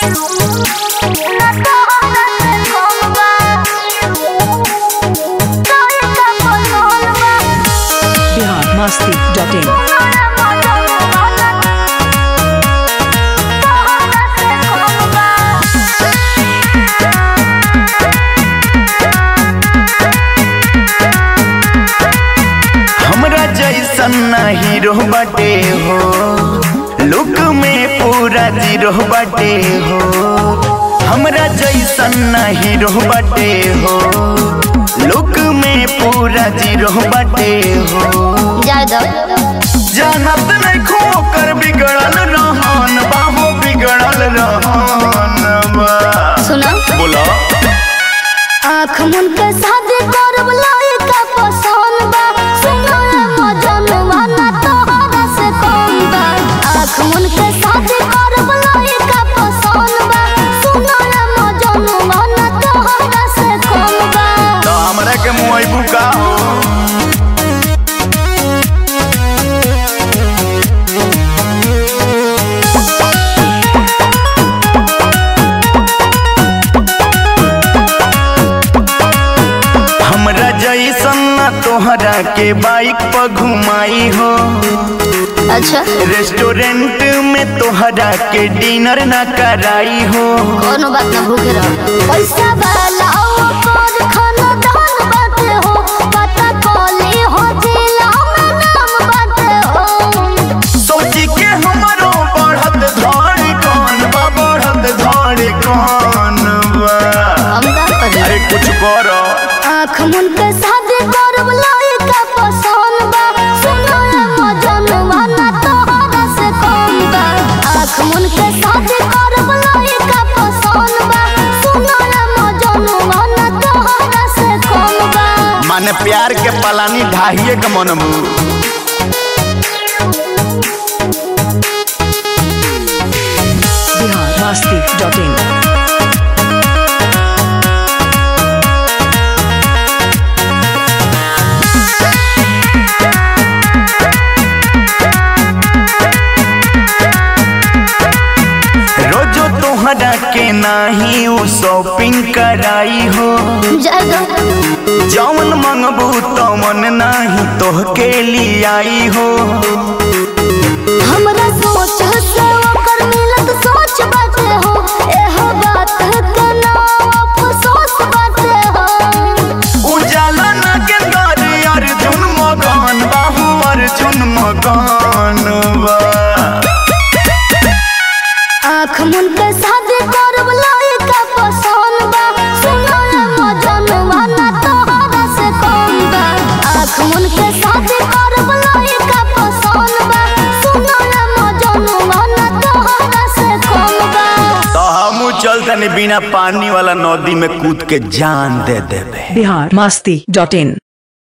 Bihar Masti dot in हमरा जैसन ना हीरो बाटे हो लुक में पूरा जीरो बाटे हो हमरा जैसन ना हीरो बाटे हो लुक में पूरा जीरो बाटे हो जानत नहीं खो कर बिगड़ल रहन बाहो बिगड़ल रहन बा सुना बोला आँख मुन के शादी करब लइका पसंद बा सुनो रे मजनुआ ना तोहरा से कम बा आँख मुन के शादी करब लइका पसंद बा सुनो रे मजनुआ ना तोहरा से कम बा तो हमरा के मुआइबू का हो हमरा जैसन ना तोहरा के बाइक पर घुमाई हो अच्छा रेस्टोरेंट में तोहरा के डिनर ना कराई हो कोनो बात ना भूखे रहो पैसा वाला और खाना दान बाटे हो पता कोली हो जिला में नाम बाटे हो सोची के हमरो बढ़त धड़ कौन बा बढ़त धड़ कौन बा हम का करी अरे कुछ करो आँख मुन के शादी करब लइका पसंद बा सुनो रे मजनुआ ना तोहरा से कम बा आँख मुन के शादी करब लइका पसंद बा सुनो रे मजनुआ ना तोहरा से कम बा माने प्यार के पलानी ढाहिए के मनमू बिहार मस्ती डॉट इन रोजो तोहरा के नाही उ शॉपिंग कराई हो जाएगा जौन मंगबू तमन नाही तोहके लियाई हो हमरा सोच से ओकर मिलत सोच बाटे हो एहो बात के ना अफसोस बाटे हो उजाला ना के दर अर्जुन मगन बाहू अर्जुन मगन बा आँख मुन के शादी करब लइका पसंद बा सुनो रे मजनुआ ना तोहरा से कम बा आँख मुन के शादी करब लइका पसंद बा सुनो रे मजनुआ ना तोहरा से कम बा तो हम चल तनी बिना पानी वाला नदी में कूद के जान दे देबे बिहार मस्ती डॉट इन